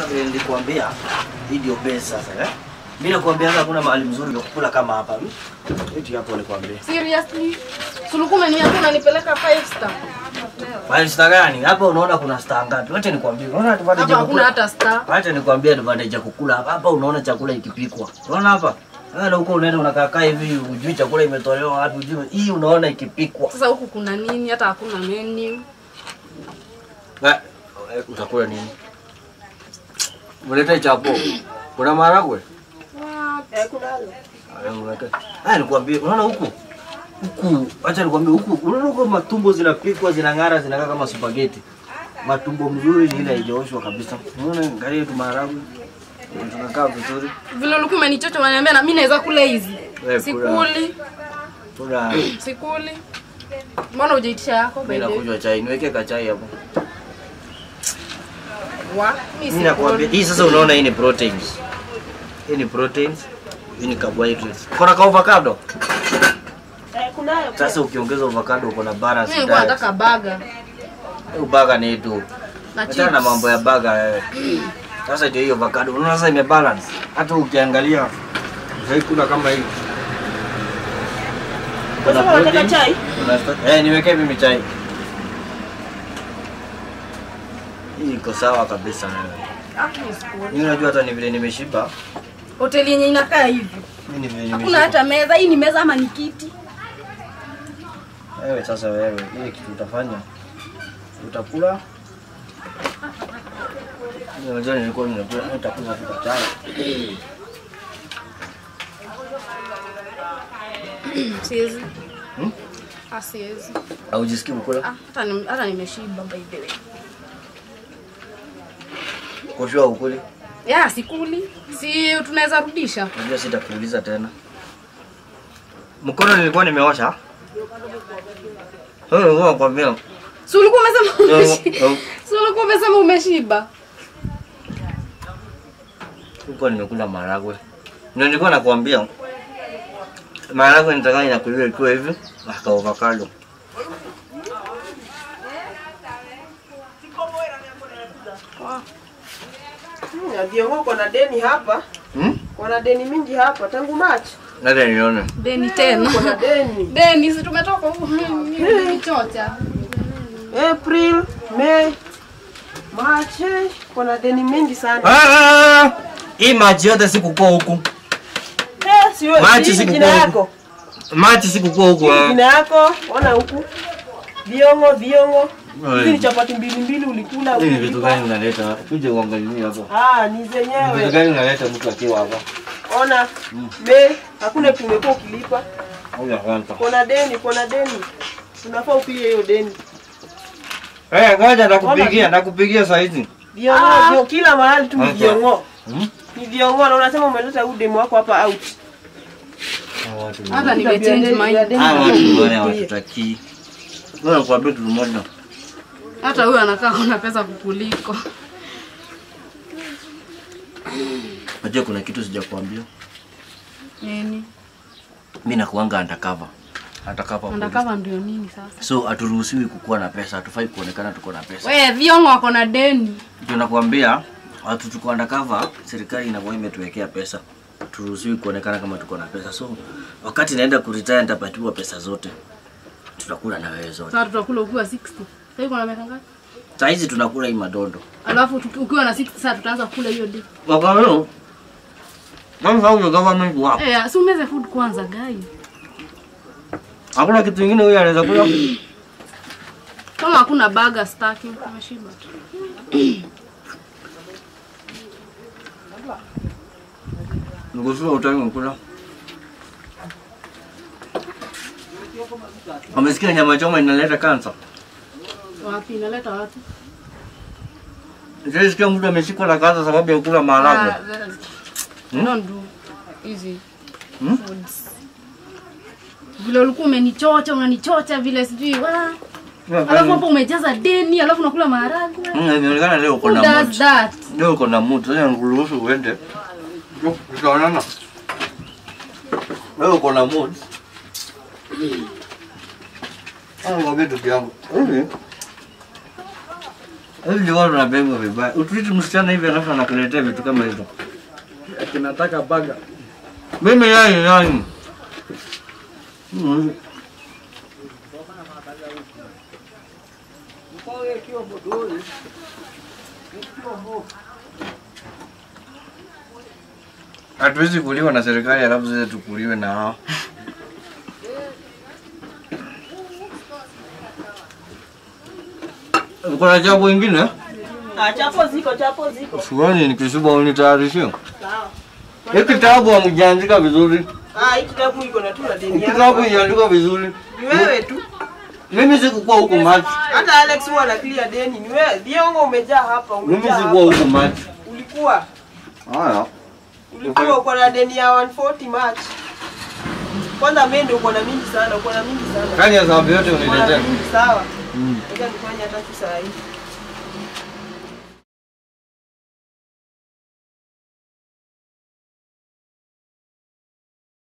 Sasa vile nilikwambia hii ndio base sasa eh. Mimi nakwambia hakuna mahali mzuri wa kukula kama hapa. Hmm? Eti hapo nikwambia. Seriously? Suluku umeniambia unanipeleka five star. Five star gani? Hapa unaona kuna star ngapi? Wacha nikwambie. Unaona advantage Hapa ya hakuna kukula. hata star. Wacha nikwambie advantage ya kukula hapa. Hapa unaona chakula ikipikwa. Unaona hapa? Wewe huko unaenda unakaa kaa hivi hujui chakula imetolewa wapi hujui. Hii unaona ikipikwa. Sasa huku kuna nini? Hata hakuna menu. Ba, eh, utakula nini? Mulete chapo. Kuna maharagwe? Eh, kuna Aya, unaka- Aya, nikwambie, unaona huku huku, acha nikwambie huku, unaona huko matumbo zinapikwa zinang'ara, zinakaa kama spaghetti. Matumbo mzuri ni ile haijaoshwa kabisa. Unaona, angalia tu maharagwe tunakaa vizuri. Vile ulikuwa umenichocha unaniambia na mimi naweza kula hizi. Eh, kula. Sikuli, Kuna sikuli. Mbona hujaitisha yako by mimi the way? nakunywa chai, niweke kachai hapo. Wa, mimi Mimi nakwambia, sikuli. hii sasa unaona hii ni proteins. Hii ni proteins, hii ni carbohydrates. Kuna ka avocado. eh, kunayo pia. Sasa ukiongeza avocado uko na balance Mimi nilikuwa diet. nataka baga Ubaga ni tu. na Achana na chips. mambo ya baga wewe. Sasa ndio hiyo avocado. Unaona sasa imebalance. Hata ukiangalia haikula kama hii. Kwa sababu unataka chai? Kuna sta- eh, niwekee mimi chai. Hii iko sawa kabisa wewe. Ah, mimi sikuli. Mimi unajua hata ni vile nimeshiba. Hoteli yenye inakaa hivi. Mimi ni vile Hakuna nimeshiba. hata meza. Hii ni meza ama ni kiti? Wewe sasa wewe, ile kitu utafanya utakula. Mimi Unajua nilikuwa ninakula nitakula tu kwa chai. Siwezi. Hmm? Ah, siwezi. Haujisikii kukula? Ah, hata ni- hata nimeshiba by the way. Koshua ukuli. Ya, sikuli. Si tunaweza rudisha. Unajua sitakuuliza tena. Mkono nilikuwa nimeosha. Wewe ulikuwa unakwambia. Si ulikuwa umesema Eh, umeshiba? eh. Si ulikuwa umesema umeshiba? Huko nimekula maharagwe. Ndio nilikuwa nakwambia. Maharagwe nitaka inakuliwa ikiwa hivi, na ka avocado. Hmm, na viongo uko na deni hapa. Hmm? Uko na deni mingi hapa tangu Machi. Nada nione. Deni Uko tena. na deni. Deni, si tumetoka huko nichocha. April, May, March. eh, Uko na deni mingi sana. Ah! Hii maji yote sikukuwa huku. Eh, siwe Machi hii siku jina kwa yako. Maji sikukuwa huku. Hii ah. jina yako. Ona huku. Viongo, viongo. Oi. Hizi ni chapati mbili mbili ulikula. Hii ni vitu ukilipa. gani unaleta? Kuja uangalie hapo. Ah, ni Vitu zenyewe. gani unaleta mtu akiwa hapa? Ona. May, hakuna kitu umekuwa ukilipa. Huyu kwanza. Kuna deni, kuna deni. Unafaa upige hiyo deni. Eh, ngoja nakupigia, nakupigia saa hizi. Viongo, vio- kila mahali tu ni Hapa. viongo. Hmm? Ni viongo na unasema umeleta huyu demu wako hapa out. Hawa watu ni- Hata nimechange mind. Hawa watu ni wale hawatutakii. Wewe nakwambia kitu moja. Hata huyu anakaa kuna pesa kukuliko. Unajua kuna kitu sijakwambia. Nini? Mimi nakuanga undercover. Undercover. police. Undercover ndio nini sasa? So haturuhusiwi kukuwa na pesa, hatufai kuonekana tuko na pesa. We, viongo wako na deni. Ndio nakwambia watu tuko undercover, serikali inakuwa imetuwekea pesa. Turuhusiwi kuonekana kama tuko na pesa. So wakati naenda kuretire nitapatiwa pesa zote. Tutakula na wewe zote. Sasa tutakula ukiwa 60. Sasa uko na miaka ngapi? Saa hizi tunakula hii madondo. Alafu tuki- ukiwa na 60 sasa tutaanza kula hiyo day. Wakao. Mama hao government wao. Eh, si umeze food kwanza guy. Hakuna kitu kingine huyu anaweza kula. Kama hakuna burger staki, umeshiba tu. Nikushua utaki kula. Amesikia nyama choma inaleta kansa. Wapi inaleta wapi? Sisikia mtu ameshikwa na kansa sababu ya kula maharagwe. Ah, that- Don't do easy Hmm? foods. Vile ulikuwa umenichocha, unanichocha vile sijui wa. Alafu hapo umejaza deni, alafu unakula maharagwe. Mm, Inaonekana leo uko Who na does mood. that? Leo uko na mood. Sasa nikuruhusu uende. Yo, Tutaonana. Leo uko na mood. Ah, ngombe ndugu yangu. Hivi. Hivi ndio watu wanapengwa vibaya. Utreat msichana hivi alafu anakuletea vitu kama hizo. Ati nataka baga. Mimi yai yai. Mm. Hatuwezi kuliwa na serikali alafu sisi tukuliwe na hao. Kuna jambo ingine? Ah, chapo ziko, chapo ziko. Suani nikishuba unitayarishie. Sawa. Hii kitabu hamjaandika vizuri. Ah, hii kitabu iko na tu na Hii deni kitabu yako. iandikwa vizuri. Ni wewe tu. Mimi sikukuwa huko machi. Hata Alex huwa ana clear deni. Ni wewe. Viongo umejaa hapa, Mimi umejaa sikuwa hapa. huko machi. Ulikuwa. Haya. Ulikuwa uko na deni ya 140 March. Kwanza mimi ndio uko na mingi sana, uko na mingi sana. Kani ya sababu yote Uko na uniletea. mingi sawa. Mm. Ngoja nifanye hata tu saa hii.